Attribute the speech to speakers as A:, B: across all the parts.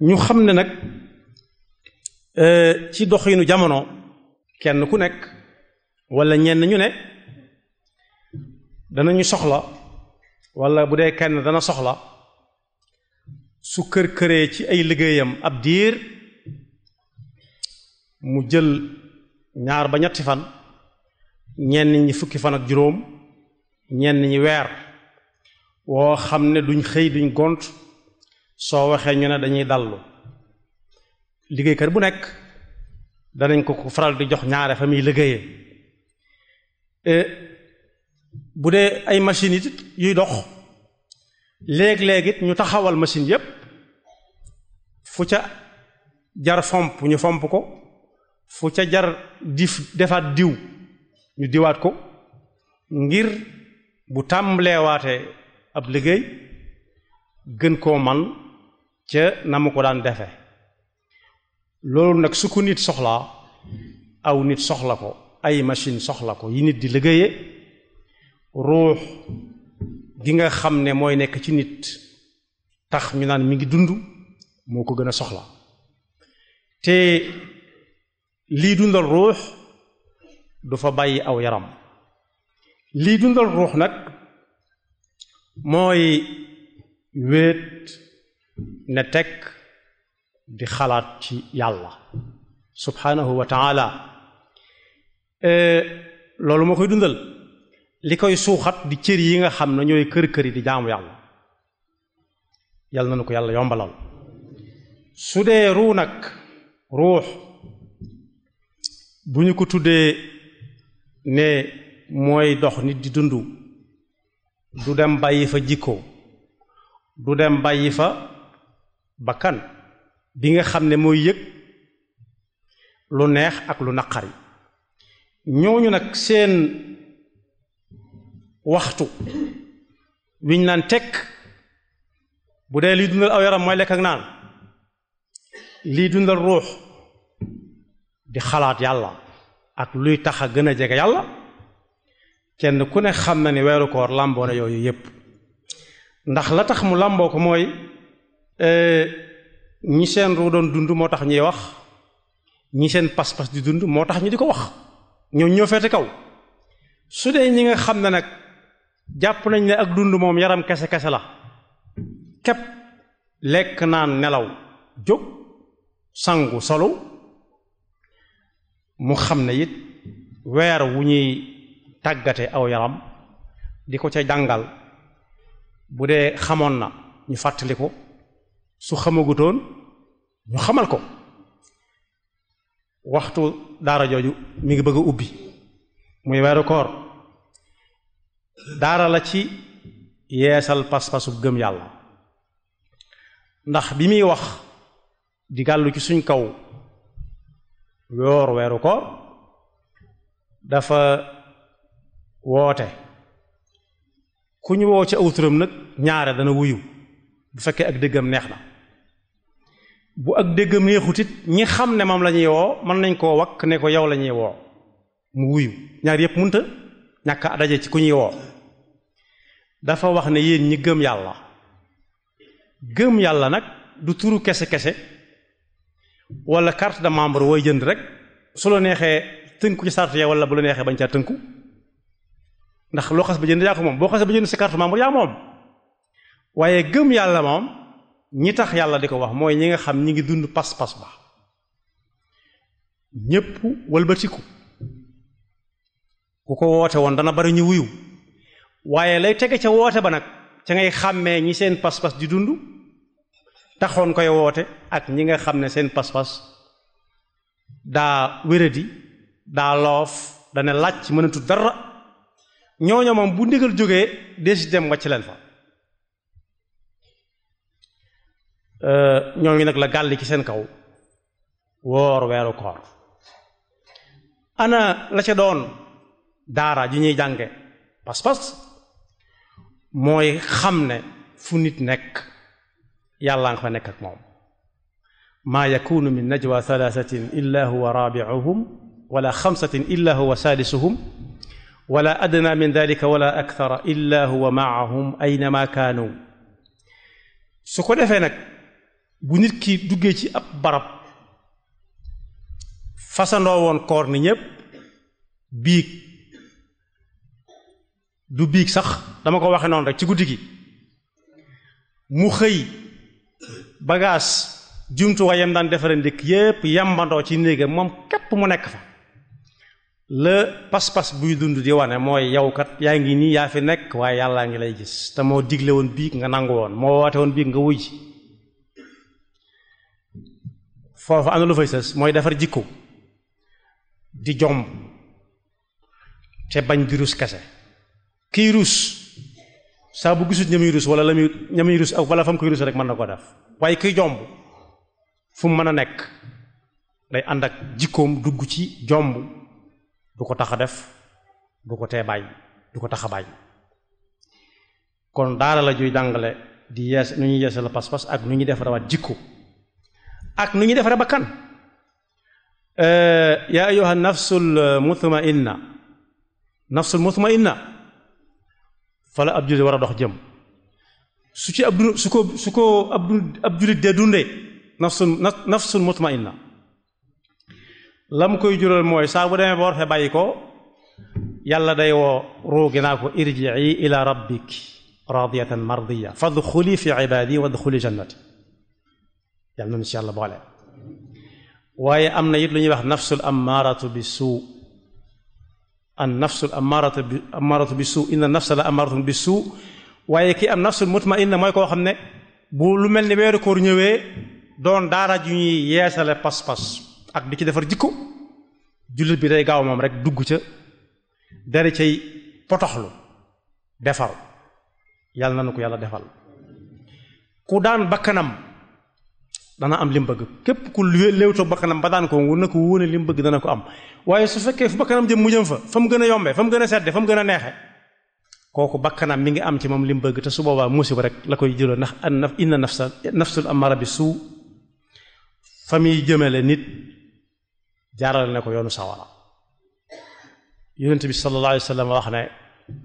A: ñu xam ne nag ci doxinu jamono kenn ku nekk wala ñenn ñu ne danañu soxla wala bu dee kenn dana soxla su kër këree ci ay liggéeyam ab diir mu jël ñaar ba ñetti fan ñenn ñi fukki fan ak juróom ñenn ñi weer woo xam ne duñ xëy duñ gont soo waxee ñu ne dañuy dallu liggéeykat bu nekk danañ ko ko faral di jox ñaare fa muy liggéeyee bu dee ay machines it yuy dox léeg-léeg it ñu taxawal machine yépp fu ca jar fomp ñu fomp ko fu ca jar dif defaat diw ñu diwaat ko ngir bu tàmbaleewaatee ab liggéey gën koo man ca na mu ko daan defe loolu nag su ko nit soxlaa aw nit soxla ko ay machine soxla ko yi nit di liggéeye ruux gi nga xam ne mooy nekk ci nit tax ñu naan mi ngi dund moo ko gën a soxla te lii dundal ruux du fa bàyyi aw yaram lii dundal ruux nag mooy wéet ne tekk di xalaat ci yàlla subhanahu wa taala loolu moo koy dundal li koy suuxat di cër yi nga xam ne ñooy kër kër yi di jaamu yàlla yàlla na nu ko yàlla yombalal su dee ruu nag ruux bu ñu ko tuddee ne mooy dox nit di dund du dem bàyyi fa jikko du dem bàyyi fa bakkan bi nga xam ne mooy yëg lu neex ak lu naqari ñooñu nag seen waxtu wiñ naan tekk bu dee liy dundal aw yaram mooy lekk ak naan liy dundal ruux di xalaat yàlla ak luy tax a gën a jege yàlla kenn ku ne xam na ni weeru koor làmboo na yooyu yépp ndax la tax mu làmboo ko mooy ñi seen ruu doon dund moo tax ñuy wax ñi seen pas-pas di dund moo tax ñu di ko wax ñoo ñoo feete kaw su dee ñi nga xam ne nag jàpp nañ ne ak dund moom yaram kese kese la képp lekk naan nelaw jóg sangu solu mu xam ne it weer wu ñuy tàggate aw yaram di ko ca jàngal bu dee xamoon na ñu fàttali ko su xamagutoon ñu xamal ko waxtu daara jooju mi ngi bëgg a ubbi muy weeru koor daara la ci yeesal pas-pasu gëm yàlla ndax bi muy wax di gàllu ci suñ kaw yoor weeru koor dafa woote ku ñu woo ci aw turam nag ñaare dana wuyu bu fekkee ak déggam neex na bu ak déggam neexut it ñi xam ne moom la ñuy woo mën nañ koo wakk ne ko yow la ñuy woo mu wuyu ñaar yépp munta ñàkk a daje ci ku ñuy woo dafa wax ne yéen ñi gëm yàlla gëm yàlla nag du turu kese kese wala carte de membre wooy jënd rek su la neexee tënku ci sart ya wala bu la neexee bañ caa tënku ndax loo xas ba jënd yaa ko moom boo xas ba jënd sa carte membre yaa moom waaye gëm yàlla moom ñi tax yàlla di ko wax mooy ñi nga xam ñi ngi dund pas-pas ba ñépp wëlbatiku ku ko woote woon dana bari ñu wuyu waaye lay tege ca woote ba nag ca ngay xàmmee ñi seen pas-pas di dund taxoon koy woote ak ñi nga xam ne seen pas-pas daa wéradi daa loof dana làcc mënatu dara ñooñu moom bu ndigal jógee desi dem wàcc leen fa ñooñu nag la gàlli ci seen kaw woor weeru koor ana la ca doon daara ju ñuy jànge pas-pas mooy xam ne fu nit nekk yàlla nga fa nekk ak moom maa yakunu min najwa thalathatin illa huwa rabi'uhum wala xamsatin illa huwa sadisuhum wala adna min dalika wala akthara illa huwa ma'ahum aynama kaanu su ko defee nag bu nit ki duggee ci ab barab fasandoo woon koor ni ñépp biig du biig sax dama ko waxe noonu rek ci guddi gi mu xëy bagaas jumtuwaayam daan defare ndékk yépp yambandoo ci néegam moom képp mu nekk fa la pas-pas buy dund di wane mooy yow kat yaa ngi nii yaa fi nekk waaye yàllaa ngi lay gis te moo digle woon biig nga nangu woon moo woote woon biig nga wuy foofu am na lu fay sës mooy defar jikko di jomb te bañ di rus kese kiy rus saa bu gisut ñamuy rus wala la muy ñamuy rus ak wala fa mu koy rus rek mën na ko def waaye kiy jomb fu mu mën a nekk day ànd ak jikkoom dugg ci jomb du ko tax a def du ko tee bàyyi du ko tax a bàyyi kon daara la juy jàngale di yees nu ñuy yeesal pas-pas ak nu ñuy defarawaat jikko ak nu ñuy defare bakkan yaa ayyuha nafsul mutmainna nafsul mutmainna fa la ab jullit war a dox jëm su ci ab du su ko su ko ab ab jullit dee dundee nafsul nafsul mutmainna lam koy jural mooy saa bu demee ba war fee bàyyi ko yàlla day woo ruugi naa ko irjii ila rabbik radiyatan mardiya fadxuli fi ibadi wadxuli jannati yàlla nañu si yàlla boole waaye am na it lu ñuy wax nafsul ammaaratu bi suu an nafsul ammaaratu bi ammaaratu bi suu inna nafsa la ammaaratu bi suu waaye ki am nafsul mutmainna mooy koo xam ne bu lu mel ni weeru koor ñëwee doon daara ju ñuy yeesale pas-pas ak di ci defar jikko jullit bi day gaaw moom rek dugg ca dara cay potoxlu defar yàlla na nu ko yàlla defal ku daan bakkanam dana am lim bëgg képp ku léewtoo bakkanam ba daan ko wu na ko wóone lim bëgg dana ko am waaye su fekkee fu bakkanam jëm mu jëm fa fa mu gën a yombee fa mu gën a sedde fa mu gën a neexe kooku bakkanam mi ngi am ci moom lim bëgg te su boobaa musiba rek la koy jëloo ndax an naf inna nafsa nafsul amara bi suu fa muy jëmale nit jaarale ne ko yoonu sawara yonent bi sallallahu alayhi wa sallam wax ne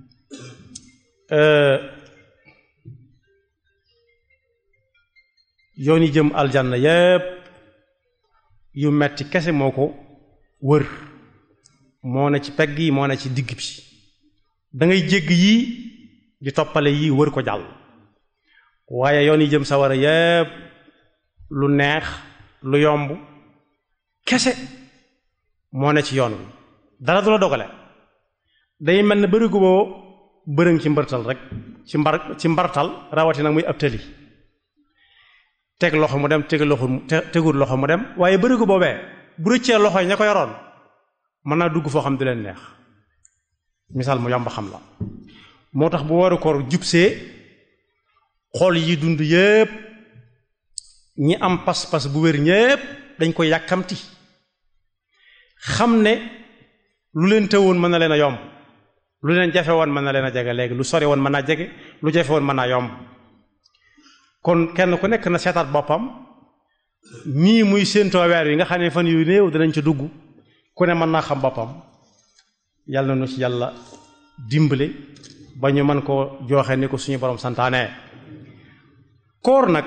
A: yoon yi jëm aljanna yépp yu metti kese moo ko wër moo ne ci pegg yi moo ne ci digg bi da ngay jégg yii di toppale yii wër ko jàll waaye yoon yi jëm sawara yépp lu neex lu yomb kese moo ne ci yoon wi dara du la dogale day mel ne bërigu boo bërëng ci mbartal rek ci mbar ci mbartal rawati nag muy ab tëli teg loxo mu dem teg loxo tegul loxo mu dem waaye bërigu boobee bu rëccee loxo yi ña ko yoroon mën naa dugg foo xam du leen neex misaal mu yomb xam la moo tax bu waru koor jubsee xool yi dund yépp ñi am pas-pas bu wér ñépp dañ koy yàkkamti xam ne lu leen tëwoon mën na leen a yomb lu leen jafe woon mën na leen a jege léegi lu sori woon mën naa jege lu jafe woon mën naa yomb kon kenn ku nekk na seetaat boppam nii muy séentoo weer yi nga xam ne fan yu néew dinañ ci dugg ku ne mën naa xam boppam yàlla na nu ci yàlla dimbale ba ñu mën koo jooxe ni ko suñu borom santaane koor nag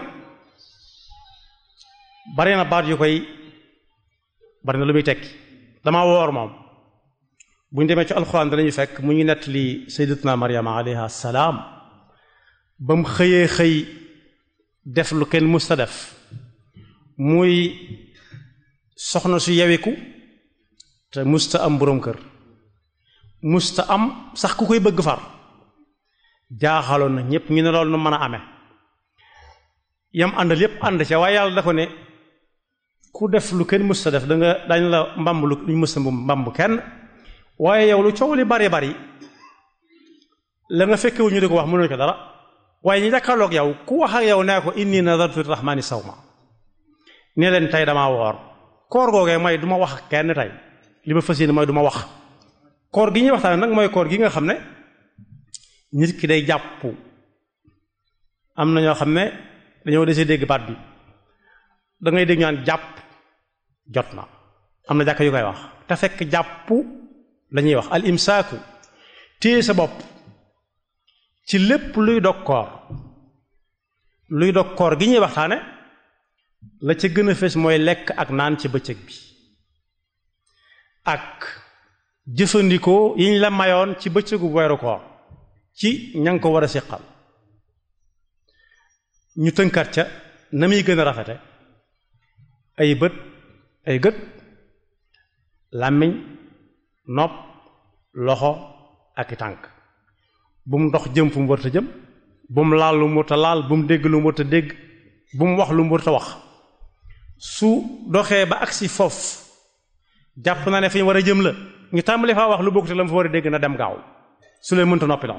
A: bari na baat yu koy bari na lu muy tekki dama woor moom bu ñu demee ci alxuraan danañu fekk mu ñu nett li sayyidatuna Maryama alayha salaam ba mu xëyee xëy def lu kenn musta def muy soxna su yewiku te musta am boroom kër musta am sax ku koy bëgg far jaaxaloon na ñépp ñu ne loolu nu mën a amee yam àndal yépp ànd ca waaye yàlla da ko ne ku def lu kenn musta def da nga dañ la mbamb lu ñu musta mbamb kenn waaye yow lu coow li bari bari la nga fekkewu ñu di ko wax mënuñu ko dara waaye ñu jàkkaarloog yow ku wax ak yow nee ko inni nadartu rahmani sawma ne leen tey damaa woor koor googee mooy du ma wax ak kenn tey li ma fas yéene mooy du ma wax koor gi ñuy waxtaan nag mooy koor gi nga xam ne nit ki day jàpp am na ñoo xam ne dañoo desee dégg baat bi da ngay dégg ñaan jàpp jot na am na jàkk yu koy wax te fekk jàpp lañuy wax al imsaaku téye sa bopp ci lépp luy dog koor luy dog koor gi ñuy waxtaane la ca gën a fees mooy lekk ak naan ci bëccëg bi ak jëfandikoo yiñ la mayoon ci bëccëgu weeru koor ci ña nga ko war a siqal ñu tënkat ca na muy gën a rafete ay bët ay gët làmmiñ nopp loxo ak i tànk bu mu dox jëm fu mu warta jëm bu mu laal lu mu warta laal bu mu dégg lu mu warta dégg bu mu wax lu mu warta wax su doxee ba agsi foofu jàpp na ne fi ñu war a jëm la ñu tàmbali faa wax lu bokkute la mu fa war a dégg na dem gaaw su leen mënta noppi la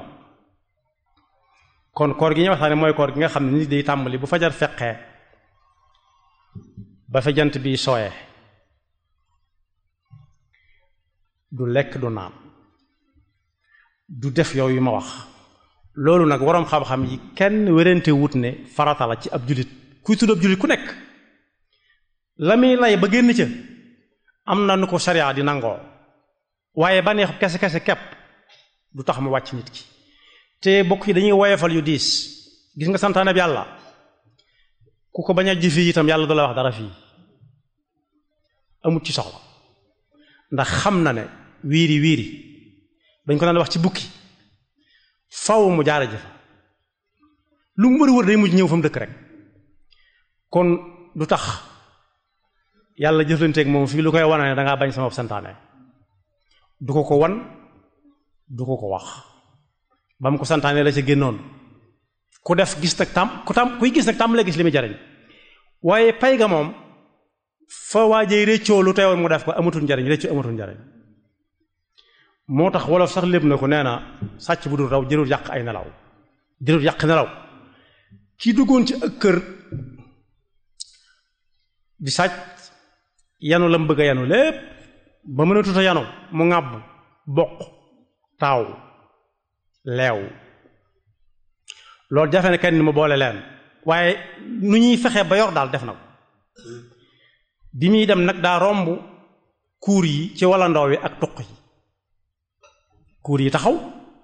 A: kon koor gi ñuy waxtaane mooy koor gi nga xam ne nit day tàmbali bu fajar feqee ba fa jant bi sooyee du lekk du naan du def yooyu ma wax loolu nag waroom xam-xam yi kenn wérante wut ne farata la ci ab jullit kuy tudd ab jullit ku nekk la muy lay ba génn ca am na nu ko sariya di nangoo waaye ba neex kese kese kepp du tax mu wàcc nit ki te bokk yi dañuy woyefal yu diis gis nga santaane bi yàlla ku ko bañ a jëfe itam yàlla du la wax dara fii amut ci soxla ndax xam na ne wiiri wiiri dañ ko daan wax ci bukki faw mu jaara jëfa lu mu wër wër day mujj ñëw fa mu dëkk rek kon du tax yàlla jëflanteeg moom fii lu koy wane ne dangaa bañ sama santaane du ko ko wan du ko ko wax ba mu ko santaane la ca génnoon ku def gis nag tam ku tam kuy gis nag tam la gis li muy jariñ waaye pay ga moom fa waajee réccoo lu teewoon mu def ko amatul njariñ réccoo amatul njariñ moo tax wolof sax lépp na ko nee na sàcc bu dul raw jërul yàq ay nelaw jërul yàq nelaw ki duggoon ci ak kër di sàcc yanu la mu bëgg a yanu lépp ba mën a tuta yanu mu ŋàbb bokk taaw leew loolu jafe ne kenn ni mu boole leen waaye nu ñuy fexe ba yor daal def na ko bi muy dem nag daa romb kuur yi ci walla ndaw wi ak tuq yi kuur yi taxaw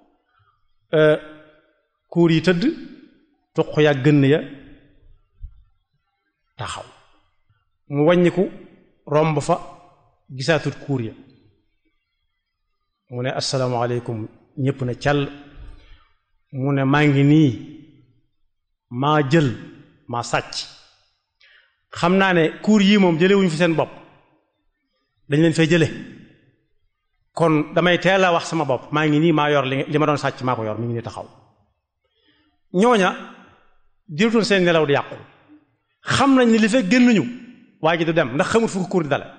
A: kuur yi tëdd tuq ya gënn ya taxaw mu wàññiku romb fa gisaatut kuur ya mu ne asalaamaaleykum ñépp na cal mu ne maa ngi nii maa jël maa sàcc xam naa ne kuur yii moom jëlewuñu fi seen bopp dañ leen fay jële kon damay teel a wax sama bopp maa ngi nii maa yor li ma doon sàcc maa ko yor mi ngi nii taxaw ñooña dirutoon seen nelaw di yàqu xam nañ ni li fekk génnuñu waa ji du dem ndax xamul fu ko kuur di dale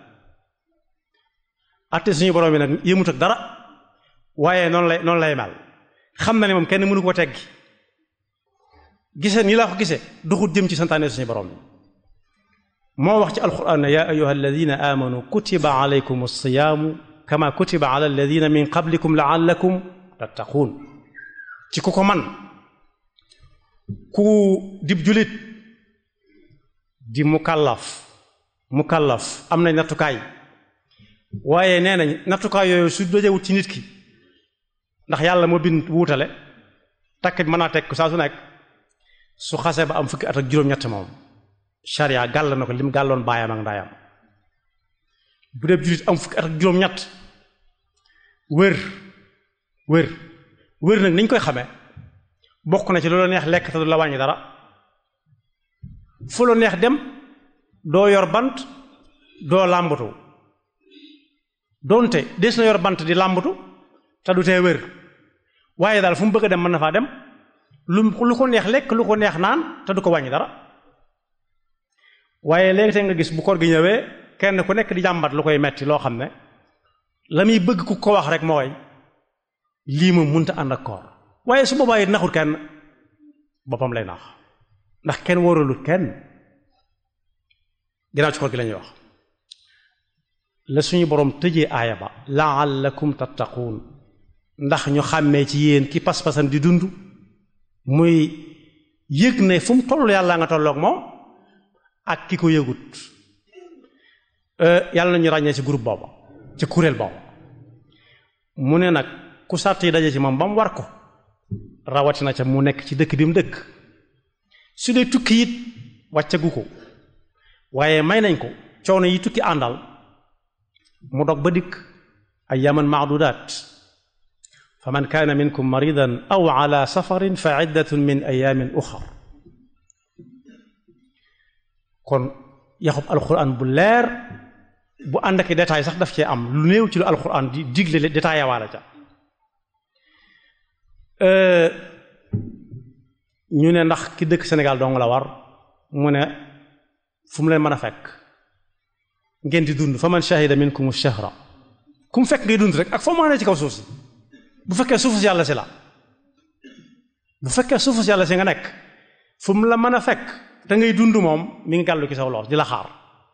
A: atte suñu borom bi nag yëmut ak dara waaye noonu lay noonu lay mel xam na ne moom kenn mënu ko teggi gise nii laa ko gise duxut jëm ci santaane suñu borom bi moo wax ci alquran ne yaa ayuha alladina amanu kutiba alaykum alsiyaamu kama kutiba ala alladina min qablikum laallakum tattaquun ci ku ko man ku dib julit di mukallaf mukallaf am nañ nattukaay waaye nee nañ nattukaay yooyu su dajewut ci nit ki ndax yàlla moo bind wuutale takkit mën naa teg ko saa su nekk su xasee ba am fukki at ak juróom-ñett moom sharia gàll na ko lim gàlloon baayam ak ndaayam bu dee jullit am fukki at ak juróom-ñett wër wër wër nag niñ koy xamee bokk na ci loolu neex lekk te du la wàññi dara fu la neex dem doo yor bant doo làmbatu doonte des na yor bant di làmbatu te du tee wér waaye daal fu mu bëgg a dem mën na faa dem lu lu ko neex lekk lu ko neex naan te du ko wàññi dara waaye léegi te nga gis bu koor gi ñëwee kenn ku nekk di jàmbat lu koy metti loo xam ne la muy bëgg ku ko wax rek mooy lii moom munta ànd ak koor waaye su boobaa it naxul kenn boppam lay nax ndax kenn wóoralut kenn ginnaaw ci koor gi la ñuy wax la suñu borom tëjee aaya ba laallakum tattaquun ndax ñu xàmmee ci yéen ki pas-pasam di dund muy yëg ne fu mu toll yàlla nga tolloog moom ak ki ko yëgut yàlla nañu ràññee ci groupe booba ci kuréel booba mu ne nag ku sàrt yi daje ci moom ba mu war ko rawatina ca mu nekk ci dëkk bi mu dëkk su dee tukki it wàccagu ko waaye may nañ ko coono yi tukki àndal mu dog ba dikk ayyaman maadudaat fa man kaana minkum maridan aw ala safarin fa iddatun min ayaamin uxar kon yaxub alquran bu leer bu ànd ak détail sax daf cee am lu néew ci lu alquran di digle détaillé waala ca ñu ne ndax ki dëkk Sénégal dong la war mu ne fu mu leen mën a fekk ngeen di dund fa man shahida minkum shahra ku mu fekk ngay dund rek ak foo mën a ne ci kaw suuf si bu fekkee suufu si yàlla si la bu fekkee suufu si yàlla si nga nekk fu mu la mën a fekk te ngay dund moom mi ngi gàllu ci saw loos di la xaar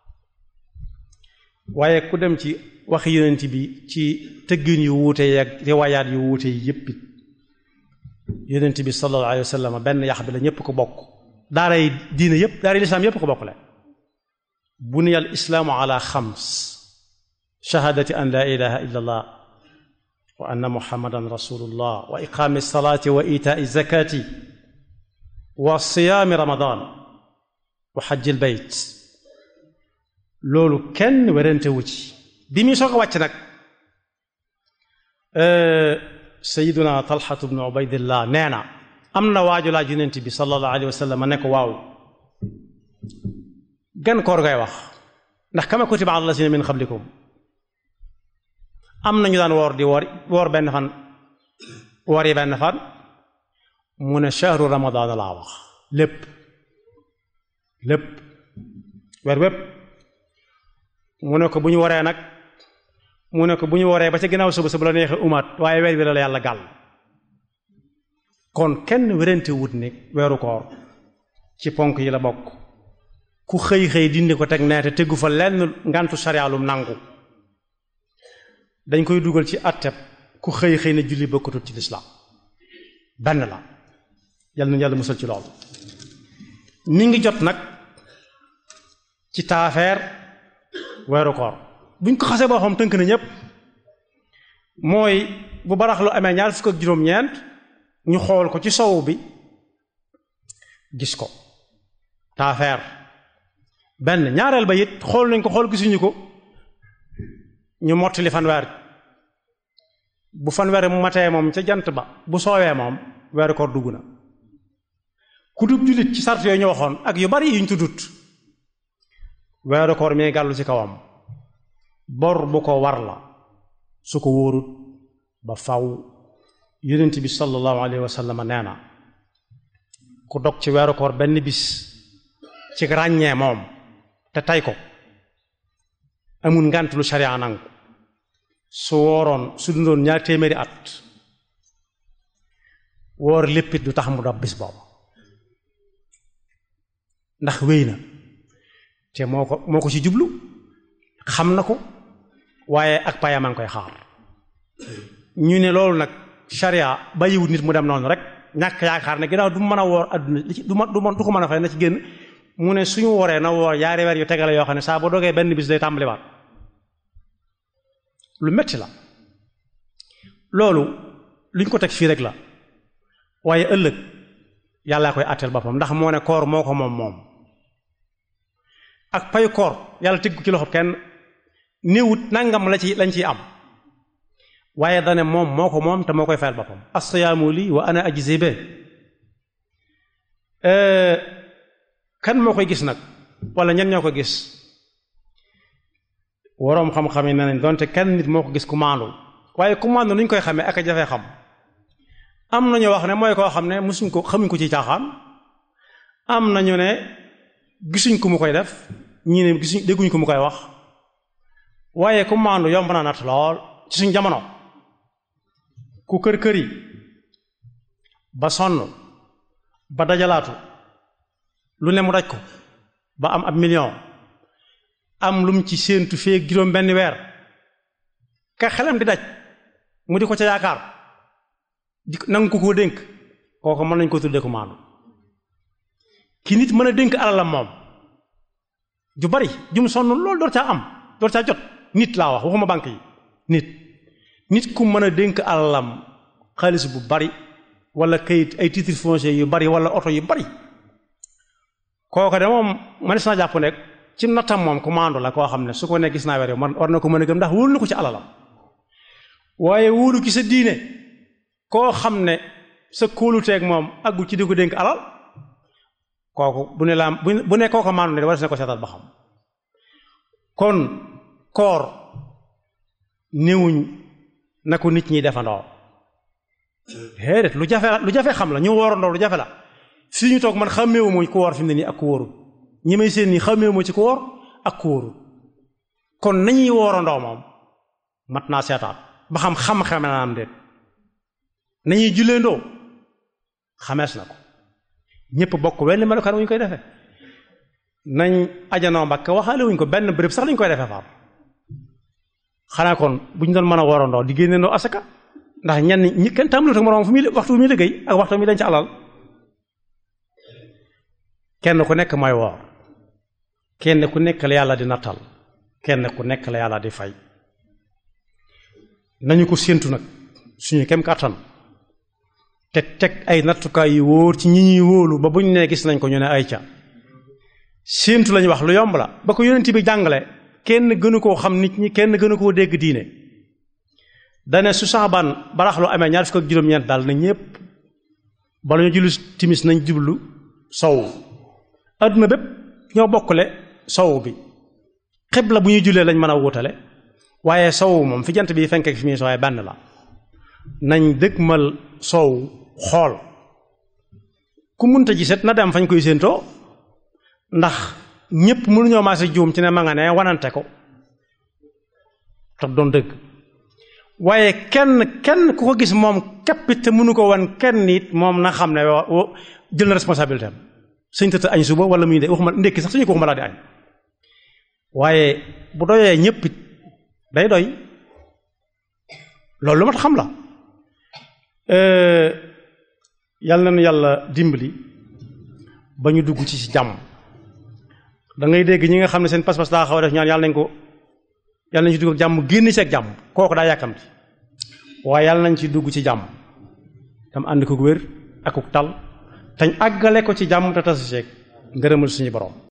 A: waaye ku dem ci waxi yonent bi ci tëggin yu wuute yeeg riwaayaat yu wuute yi yépp it yonent bi sallallahu alayhi wa sallam benn yax bi la ñépp ko bokk daaray diine yépp daaray lislaam yépp ko bokk le buniya al islaamu ala xams shahaadati an laa ilaha illa allah wa anna muhammadan rasulullah wa iqaami salaati wa itaai zakati wa siyaami ramadan wa xajjil bayt loolu kenn werante wu ci bi muy soog a wàcc nag sayiduna talxatu bnu ubaydillah nee na am na waaju laaj yonent bi sallallahu alayhi wa sallam ne ko waaw gan koor ngay wax ndax kama kutiba ala lasina min qablikum am nañu daan woor di woor woor benn fan woor yi benn fan mu ne shahru ramadaan laa wax lépp lépp weer wépp mu ne ko bu ñu waree nag mu ne ko bu ñu waree ba ca ginnaaw suba suba la neexee umaat waaye weer wi la la yàlla gàll kon kenn wérante wut ne weeru koor ci ponk yi la bokk ku xëy xëy dindi ko teg nee te tegu fa lenn ngantu sariyaalum nangu dañ koy dugal ci atteb ku xëy xëy na julli bokkatut ci lislaam benn la yal na yàlla musal ci loolu mi ngi jot nag ci taafeer weeru koor buñ ko xasee boo xam tënk na ñépp mooy bu barax lu amee ñaar fukk ak juróom-ñeent ñu xool ko ci sowu bi gis ko taafeer benn ñaareel ba it xool nañ ko xool gisuñu ko ñu mottali fanweer bu fanweer mu matee moom ca jant ba bu soowee moom weeru koor dugg na ku dub jullit ci sart yooyu ñu waxoon ak yu bari yuñ tuddut weeru koor mi gàllu ci kawam bor bu ko war la su ko wóorut ba faw yonent bi sallallahu alayhi wa sallam nee na ku dog ci weeru koor benn bis ci ràññee moom te tay ko amul ngànt lu sharia nangu su wooroon su dundoon ñaar téeméeri at woor léppit du tax mu dab bis boobu ndax wéy na te moo ko moo ko ci jublu xam na ko waaye ak payam a ngi koy xaar ñu ne loolu nag sharia bàyyiwut nit mu dem noonu rek ñàkk yaakaar ne ginnaaw du mën a woor adduna du ma du du ko mën a fay na ci génn mu ne suñu woree na woor yaari weer yu tegale yoo xam ne saa boo dogee benn bis day tàmbaliwaat lu metti la loolu luñ ko teg fii rek la waaye ëllëg yàllaa koy àtteel boppam ndax moo ne koor moo ko moom moom ak payu koor yàlla tëggu ci loxo kenn néewut nangam la ci lañ ciy am waaye dane moom moo ko moom te moo koy fayal boppam as-siyaamu lii wa ana ajzi be kan moo koy gis nag wala ñen ñoo ko gis waroom xam-xam yi ne nañ donte kenn nit moo ko gis ku maandu waaye ku maandu nuñ koy xamee ak a jafee xam am nañu wax ne mooy koo xam ne musuñ ko xamuñ ko ci caaxaan am nañu ne gisuñ ko mu koy def ñii ne gisuñ dégguñ ko mu koy wax waaye ku maandu yomb na nat lool ci suñ jamono ku kër kër yi ba sonn ba dajalaatu lu ne mu daj ko ba am ab million am lum ci séentu fee juróom benn weer ka xelam di daj mu di ko ca yaakaar di nangu ko koo dénk kooku mën nañ ko tuddee ko maandu ki nit mën a dénk alalam moom ju bari jum sonn loolu door caa am door caa jot nit laa wax waxuma banque yi nit nit ku mën a dénk alalam xaalis bu bari wala kayit ay titre foncier yu bari wala oto yu bari kooku de moom mënees naa jàpp ne ci nattam moom ku maandu la koo xam ne su ko ne gis naa weer yow war na ko mën a gëm ndax wóolu na ko ci alalam waaye wóolu ki sa diine koo xam ne sa kóoluteeg moom aggu ci di ko dénk alal kooku bu ne laa bu ne kooko maandu ne war na ko seetal ba xam kon koor néewuñ na ko nit ñi defandoo déedéet lu jafe lu jafe xam la ñu woorandoo lu jafe la fii ñu toog man xàmmeewu mooy ku woor fi mu ne nii ak ku wóorul ñi may seen nii xàmmeewu moo ci ku woor ak ku wóorul kon nañuy woorandoo moom mat naa seetaat ba xam xam-xame na am déet nañuy julleendoo xamees na ko ñëpp bokk wenn melokaan wu ñu koy defee nañ ajanoo mbakk waxaale wuñ ko benn béréb sax lañ koy defee faam xanaa kon bu ñu doon mën a woorandoo di génneendoo asaka ndax ñenn ñi kenn tàmbalut ak moroom fu muy waxtu muy liggéey ak waxtu mi dañ ci alal kenn ku nekk mooy woor kenn ku nekk la yàlla di nattal kenn ku nekk la yàlla di fay nañu ko séentu nag suñu kem kàttan te teg ay nattukaay yu wóor ci ñi ñuy wóolu ba buñ ne gis nañ ko ñu ne ay ca séentu lañu wax lu yomb la ba ko yonent bi jàngale kenn gënu koo xam nit ñi kenn gënu koo dégg diine dane su saxabaan barax lu amee ñaar fukk ak juróom-ñeent daal na ñépp bala ñu julli timis nañ jublu sow adduna bépp ñoo bokkule sow bi xibla bu ñuy jullee lañ mën a wutale waaye sow moom fi jant bi fenk ak fi muy sooyee benn la nañ dëgmal sow xool ku munta giset na dem fañ koy séentoo ndax ñépp mënuñoo maase juum ci ne ma nga ne wanante ko te doon dëgg waaye kenn kenn ku ko gis moom képpit te mënu ko wan kenn nit moom na xam ne jël na responsabilité am sëñ tëdd añ suba wala muy de waxuma ndékki sax suñu ko waxuma laa di añ waaye bu doyee ñëpp it day doy loolu lu mat xam la yàlla na yàlla dimbali ba ñu dugg ci ci jàmm da ngay dégg ñi nga xam ne seen pas-pas daa xaw a def ñaan yàlla nañ ko yàlla nañ ci dugg ak jàmm génn ci ak jàmm kooku daa yàkkamti waaye yàlla nañ ci dugg ci jàmm tam ànd ko wér akuk tal tañ àggale ko ci jàmm te tasu ceeg ngërëmal suñu borom